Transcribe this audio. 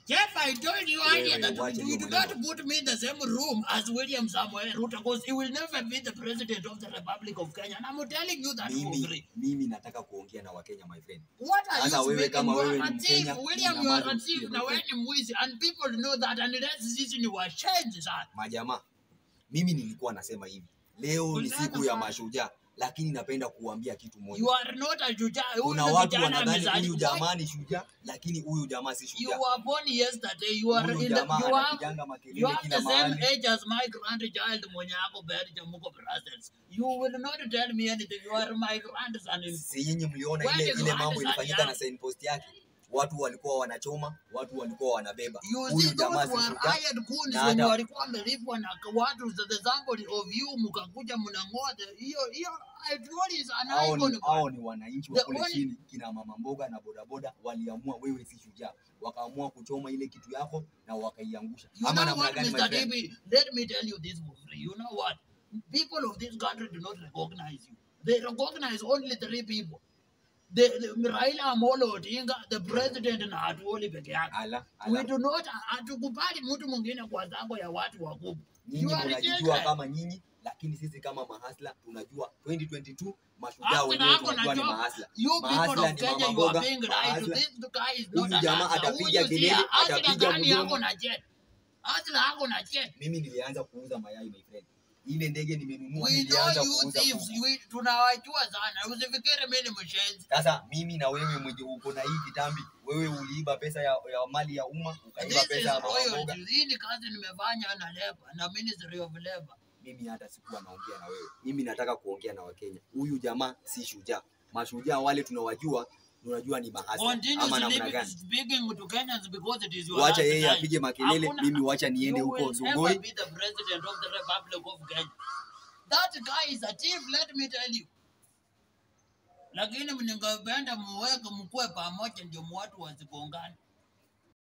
Jeff, I told you earlier Wewe, that wacha you hiyo do maneno. not put me in the same room as William Samoei Ruto because he will never be the president of the Republic of Kenya. And I'm telling you that for mimi free. mimi nataka kuongea na wakenya my friend What are Sasa you wewe speaking? kama You are wewe a ni thief. Mkenya, William, you nyamaza are a usikie, thief. my Na wewe friend. ni mwizi. And people know that unless sisi ni washenzi sana. majamaa mimi nilikuwa nasema hivi leo ni Kulingana siku ya sana. mashujaa lakini napenda kuambia kitu moja You are not a shujaa. Huyu kuna ni watu kijana wanadhani huyu amezaliwa. jamaa ni shujaa lakini huyu jamaa si You shujaa were born yesterday. You are huyu in the, jamaa you have anapiganga You makelele have kila the same mahali age as my grandchild mwenye ako Belgium huko Brussels. You will not tell me anything. You are my grandson. in- si nyinyi mliona Wewe ile ni ile mambo grandson ilifanyika yangu. na signpost yake watu walikuwa wanachoma watu walikuwa wanabeba You huyu see jamaa those si were shujaa hired goons na wenye hata- walikuwa wamelipwa na watu the example of you mkakuja mnang'oa the- hiyo hiyo I told you is an hao icon. ni, hao ni wananchi wa The kule only- chini kina mama mboga na bodaboda waliamua wewe si shujaa wakaamua kuchoma ile kitu yako na wakaiangusha You ama know namna what, gani my Mr. friend? David? Let me tell you this for free. You know what? People of this country do not recognize you. They recognize only three people. The, the Raila Amolo Odinga, the president na Atuoli peke yake. ala, We ala. do not hatukubali mtu mwingine kwa zango ya watu wakubwa. nyinyi You are mnajijua rejected. kama nyinyi lakini sisi kama mahasla tunajua 2022 mashujaa Hata wenyewe nako tunajua ni najua, mahasla You people Mahasla of ni Kenya, mama you mboga, are being lied to. mahasla. This guy is Huyu not an jamaa answer. atapiga Huyu kelele, si- Asla atapiga gani mdomo. yako na jet? Asla yako na jet. mimi nilianza kuuza mayai my friend ile ndege nimenunua We know nilianza you kuuza thieves. kuku. We- tunawajua sana. Usifikiri mimi ni mshenzi. sasa mimi na wewe mwenye uko na hii kitambi wewe uliiba pesa ya, ya mali ya umma ukaiba This is pesa ya mama mboga royalty. Hii ni kazi nimefanya na labor na Ministry of Labor. mimi hata sikuwa naongea na wewe mimi nataka kuongea na wakenya huyu jamaa si shujaa mashujaa wale tunawajua tunajua ni mahasla Continue ama namna speaking, gani speaking to Kenyans because it is your wacha last yeye time. apige makelele Hakuna- mimi wacha niende You huko will never sugoi be the president of the Republic of Kenya. That guy is a thief, let me tell you. Lakini mningependa muweke mkuwe pamoja ndio watu wasigongane.